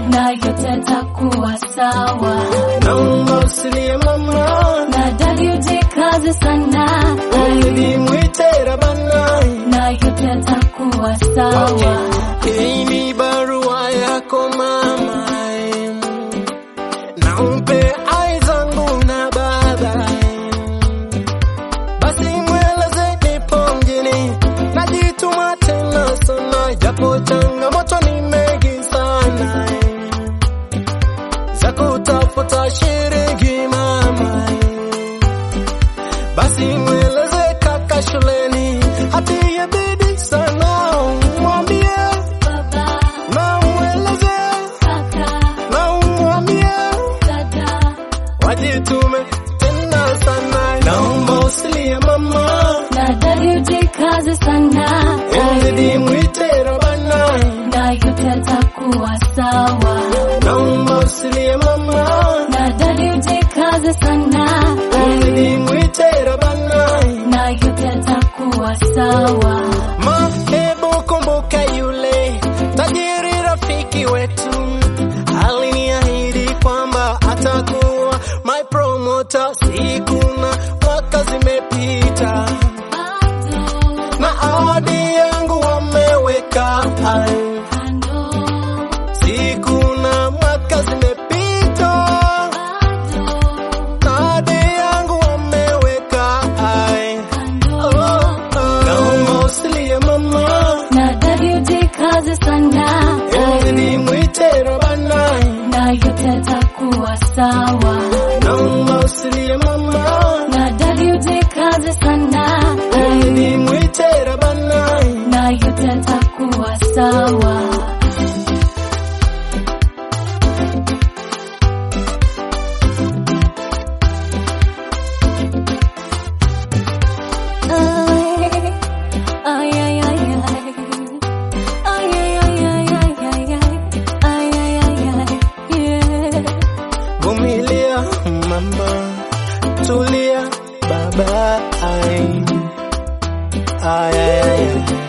na yote yatakuwa sawa. naomba usilie mama, Na dadi ujikaze sana, ili mwite Rabana. na yote yatakuwa sawa. Hii ni barua yako mama, nampe ai zangu na baba. Basi mweleze nipo mjini, najituma tena sana, japo changamoto ni mengi sana za kutafuta shilingi mama. Basi mweleze kaka shuleni, hatie bidii sana, mwambie Baba, na mweleze kaka, na umwambie dada, wajitume tena sana. Naomba usilie mama, na dadi ujikaze sana, ili mwite Rabana. na yote yatakuwa sawa. Naomba usilie mama, Na dadi ujikaze sana, ili mwite Rabana. na yote yatakuwa sawa. Ma, hebu kumbuka yule tajiri rafiki wetu aliniahidi kwamba atakuwa my promoter. Siku na mwaka zimepita Bado, na ahadi yangu wameweka hai. kando, Siku na mwaka zimepita bado, na ahadi yangu wameweka hai. Oh, kando. oh. Naomba usilie mama, Na dadi ujikaze sana, ili mwite Rabana. na yote yatakuwa sawa. Naomba usilie mama, Na dadi ujikaze sana, ili mwite Rabana. na yote yatakuwa sawa. Ay, ay, ay, ay. Ay, ay, ay, ay, ay, ay, ay. Ay, ay, ay, ay, yeah. Vumilia mama, tulia baba. Ai, ai, ai, ai.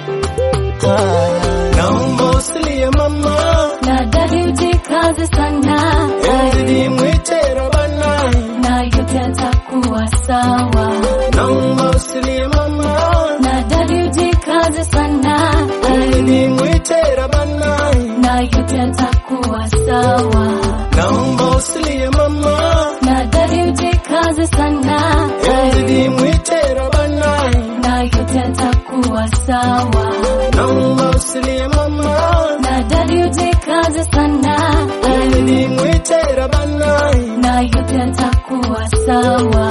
Ai. Naomba usilie mama, Na dadi ujikaze sana, ili mwite Rabana. na yote yatakuwa sawa. Naomba usilie mama, Na dadi ujikaze sana, ili mwite Rabana. na yote yatakuwa sawa. Naomba usilie mama, Na dadi ujikaze sana, ili mwite Rabana. na yote yatakuwa sawa. Naomba usilie mama, Na dadi ujikaze sana, ili mwite Rabana. na yote yatakuwa sawa.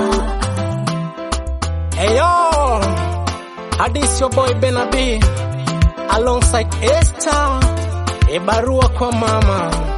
Hey yo, hadis your boy Benabi alongside Esther, e barua kwa mama.